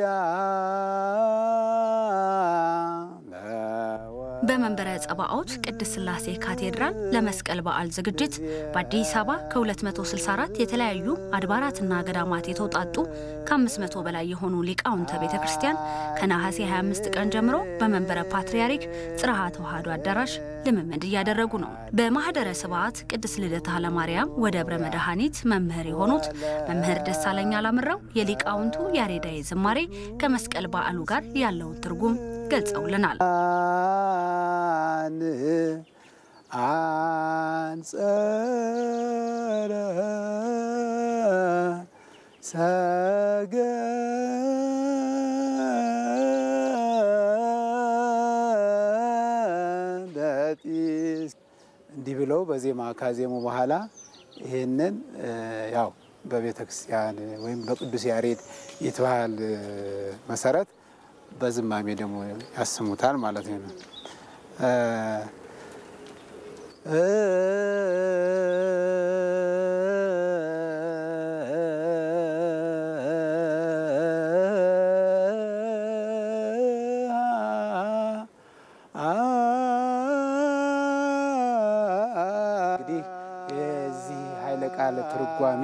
በመንበረ ጸባኦት ቅድስት ሥላሴ ካቴድራል ለመስቀል በዓል ዝግጅት በአዲስ አበባ ከ264 የተለያዩ አድባራትና ገዳማት የተውጣጡ ከ500 በላይ የሆኑ ሊቃውንተ ቤተ ክርስቲያን ከነሐሴ 25 ቀን ጀምሮ በመንበረ ፓትርያርክ ጽርሐ ተዋሕዶ አዳራሽ ልምምድ እያደረጉ ነው። በማኅደረ ስብዓት ቅድስት ልደታ ለማርያም ወደብረ መድኃኒት መምህር የሆኑት መምህር ደሳለኝ አላምረው የሊቃውንቱ ያሬዳዊ ዝማሬ ከመስቀል በዓሉ ጋር ያለውን ትርጉም ገልጸውልናል። አንጸረ ሰገደጢስ እንዲህ ብለው በዜማ ካዜሙ በኋላ ይህንን ያው በቤተ ክርስቲያን ወይም በቅዱስ ያሬድ ይትባህል መሰረት በዝማሜ ደግሞ ያስሙታል ማለት ነው። እንግዲህ የዚህ ኃይለ ቃል ትርጓሜ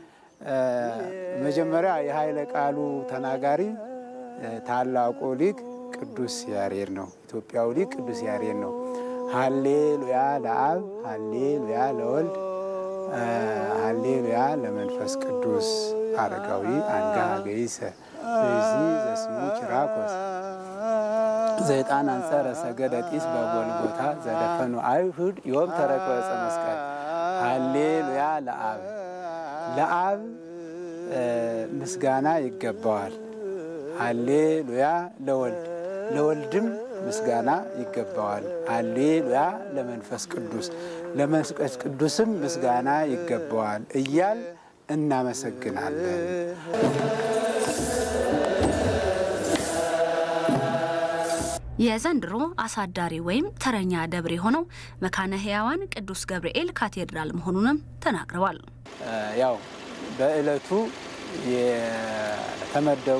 መጀመሪያ የኃይለ ቃሉ ተናጋሪ ታላቁ ሊቅ ቅዱስ ያሬድ ነው። ኢትዮጵያዊ ሊቅ ቅዱስ ያሬድ ነው። ሀሌሉያ ለአብ፣ ሀሌሉያ ለወልድ፣ ሀሌሉያ ለመንፈስ ቅዱስ አረጋዊ አንጋ ገይሰ እዚ ዘስሙ ኪራኮስ ዘይጣን አንጸረ ሰገደ ጢስ በጎልጎታ ዘደፈኑ አይሁድ ዮም ተረክበ ዕፀ መስቀል ሀሌሉያ ለአብ ለአብ ምስጋና ይገባዋል። ሃሌሉያ ለወልድ ለወልድም ምስጋና ይገባዋል። ሃሌሉያ ለመንፈስ ቅዱስ ለመንፈስ ቅዱስም ምስጋና ይገባዋል እያል እናመሰግናለን። የዘንድሮ አሳዳሪ ወይም ተረኛ ደብር የሆነው መካነ ሕያዋን ቅዱስ ገብርኤል ካቴድራል መሆኑንም ተናግረዋል። ያው በዕለቱ የተመደቡ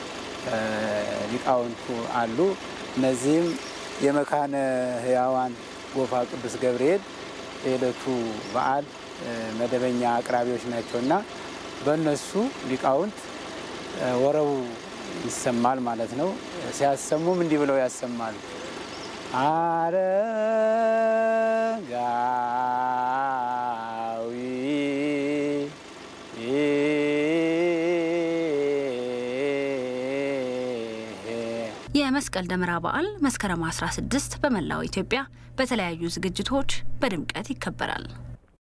ሊቃውንቱ አሉ። እነዚህም የመካነ ሕያዋን ጎፋ ቅዱስ ገብርኤል የዕለቱ በዓል መደበኛ አቅራቢዎች ናቸውና በእነሱ ሊቃውንት ወረቡ ይሰማል ማለት ነው። ሲያሰሙም እንዲህ ብለው ያሰማሉ። አረጋዊ የመስቀል ደመራ በዓል መስከረም 16 በመላው ኢትዮጵያ በተለያዩ ዝግጅቶች በድምቀት ይከበራል።